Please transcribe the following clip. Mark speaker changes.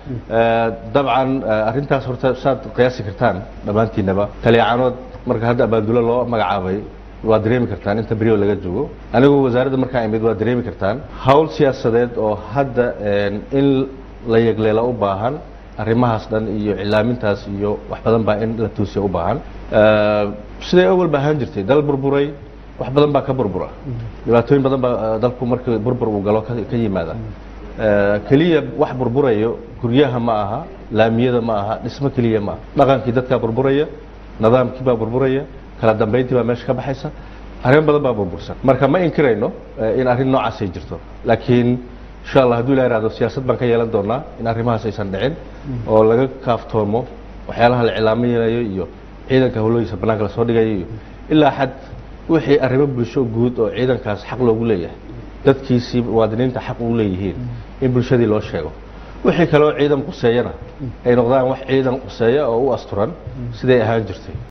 Speaker 1: Eh, dabcan eh, arrintaas horta saad qiyaasi kartaan dhammaantiinaba taliyacaanood marka hadda abaandulo loo magacaabay waa dareemi kartaan inta beriyo laga joogo anigu wasaaradda markaa imid waa dareemi kartaan hawl siyaasadeed oo hadda eh, in la yegleela u baahan arrimahaas dhan iyo cilaamintaas iyo wax badan baa in la tuusiya u baahan Eh, siday awal ba ahaan jirtay dal burburay wax badan baa ka burbura dhibaatooyin badan baa eh, dalku markii burbur uu galo ka ka yimaada Eh, keliya wax burburayo guryaha ma aha laamiyada ma aha dhismo keliya ma aha dhaqankii dadkaa burburaya nidaamkii baa burburaya kala dambayntii baa meesha ka baxaysa arrimo badan baa burbursan marka ma inkirayno eh, in arrin noocaas ay jirto laakiin insha allah hadduu ilaa ihahdo siyaasad baan ka yeelan doonaa in arrimahaas aysan dhicin oo laga kaaftoomo waxyaalaha la cilaaminayo iyo ciidanka howlooyinka bannaanka lasoo dhigayo iyo ilaa xad wixii arrimo bulsho guud oo ciidankaas xaq loogu leeyahay dadkiisii muwaadiniinta xaq u leeyihiin in bulshadii loo sheego wixii kale oo ciidan quseeyana ay noqdaan wax ciidan quseeya oo u asturan siday ahaan jirtay